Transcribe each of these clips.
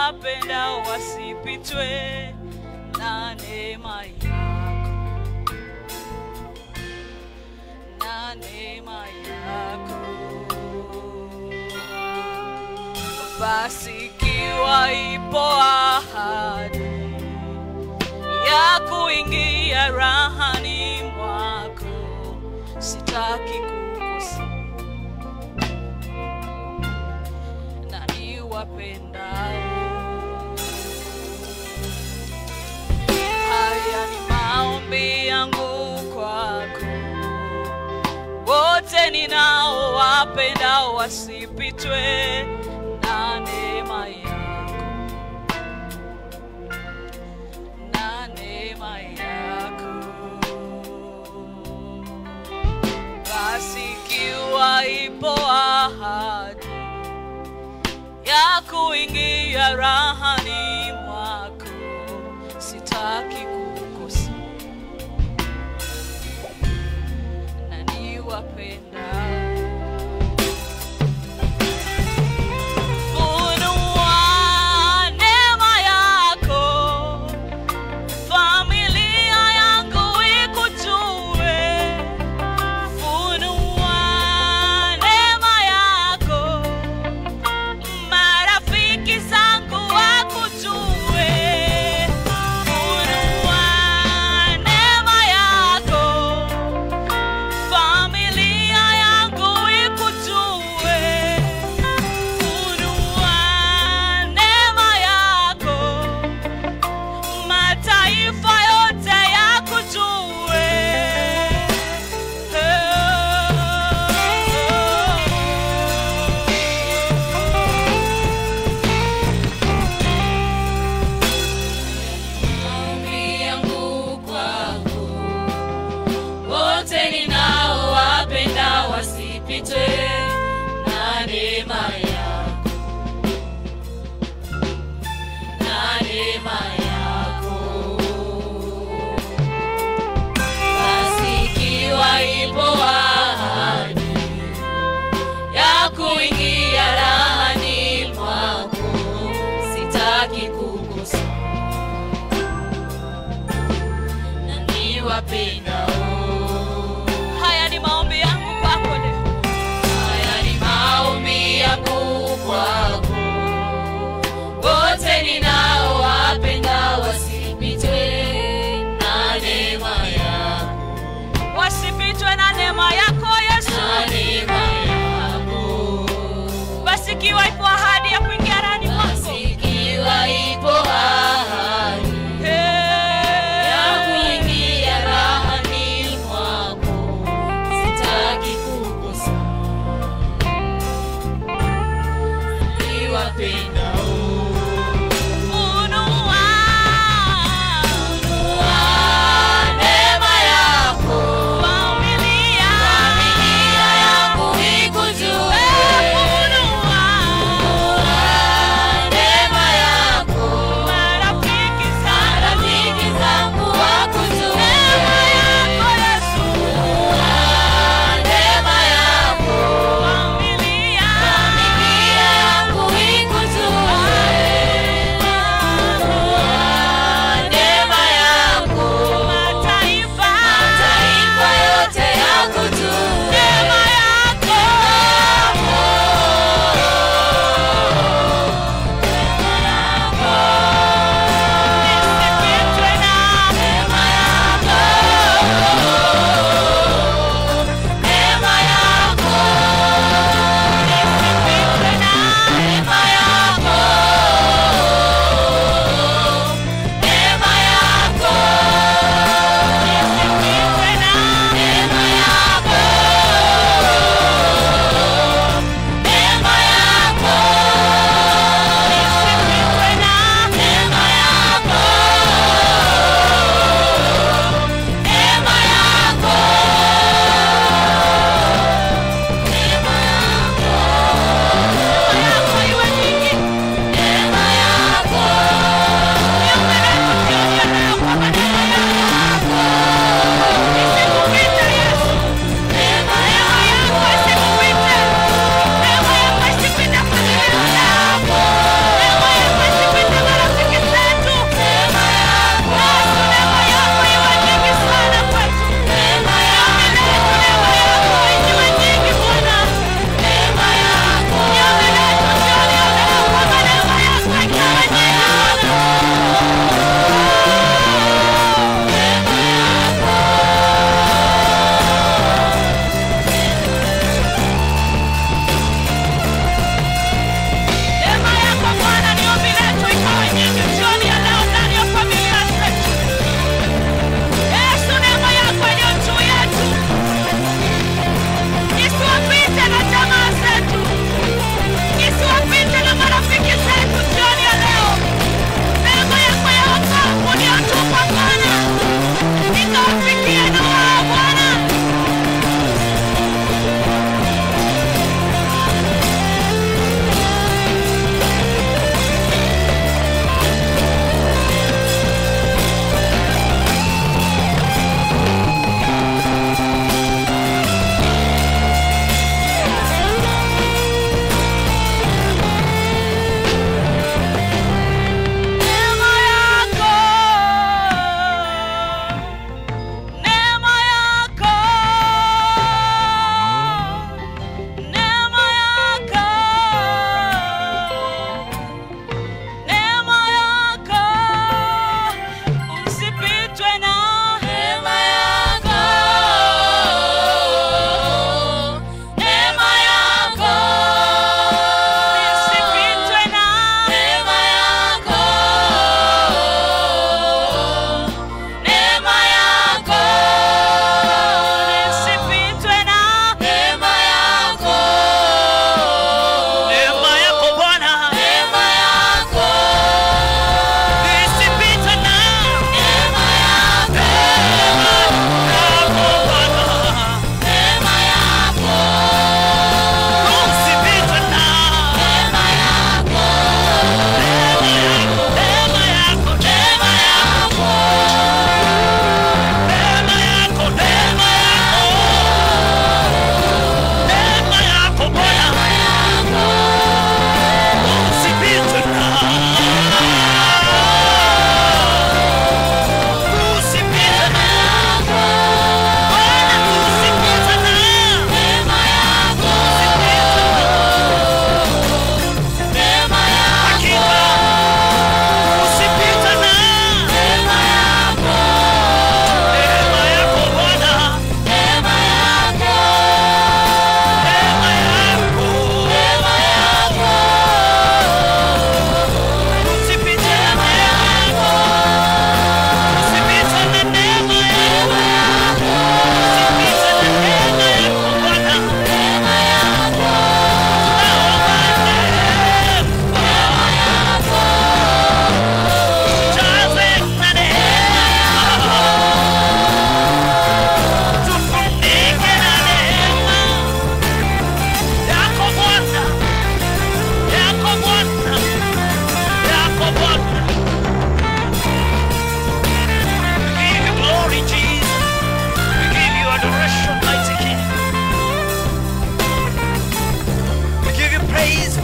wapendao wasipitwe na neema yako, na neema yako. Basi ikiwa ipo ahadi ya kuingia rahani mwako, sitaki kukosa na niwapendao. Haya ni maombi yangu kwako, wote ninaowapendao wasipitwe na neema yako, na neema yako. Basi ikiwa ipo ahadi ya kuingia rahani mwako, sitaki kukosa na niwapendao. Funua neema yako, familia yangu ikujue. Funua neema yako, marafiki zangu wakujue. Funua neema yako, familia yangu ikujue. Funua neema yako, mataifa yote yakujue. Maombi yangu kwako, wote ninaowapenda wasipitwe na neema yako, na neema yako. Basi ikiwa ipo ahadi ya kuingia rahani mwako, sitaki kukosa na niwapendao. Haya ni maombi yangu kwako leo. Haya ni maombi yangu kwako, wote ninaowapenda wasipitwe na neema yako, wasipitwe na neema yako Yesu. na neema yako. Basi ikiwa ipo ahadi ya kuingia ndani Basi mwako, ikiwa ipo ahadi ya kuingia rahani mwako, sitaki kukosa niwapendao. funua Neema yako, familia familia yangu ikujue. funua Neema yako, marafiki zangu rafiki zangu wakujue. neema yako Yesu Neema yako, familia familia yangu ikujue.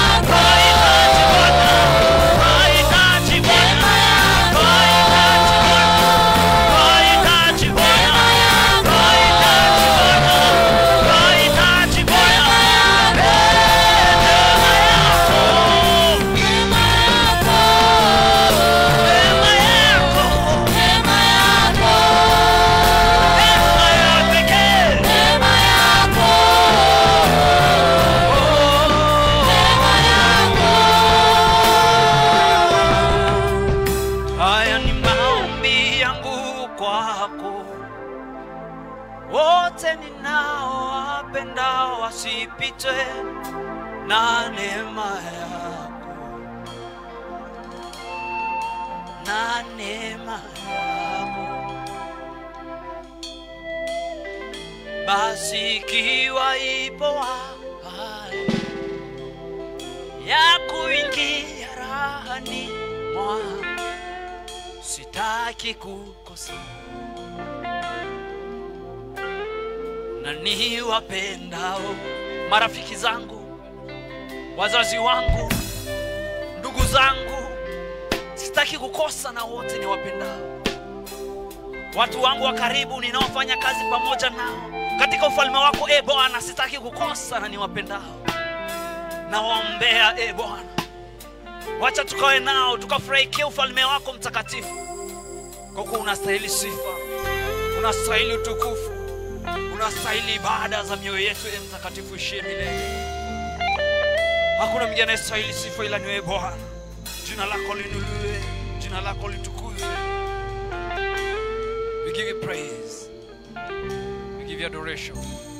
Haya ni maombi yangu kwako, wote ninaowapenda wasipitwe na neema yako, na neema yako. Basi ikiwa ipo ahadi ya kuingia rahani mwangu sitaki kukosa na ni wapendao marafiki zangu wazazi wangu ndugu zangu sitaki kukosa na wote ni wapendao watu wangu wa karibu ninaofanya kazi pamoja nao katika ufalme wako e bwana sitaki kukosa na ni wapendao nawaombea e bwana wacha tukawe nao tukafurahikia ufalme wako mtakatifu kwa kuwa unastahili sifa unastahili utukufu unastahili ibada za mioyo yetu e mtakatifu ishie milele hakuna mwingine anayestahili sifa ila ni wewe bwana jina lako linuliwe jina lako litukuzwe we give you praise we give you adoration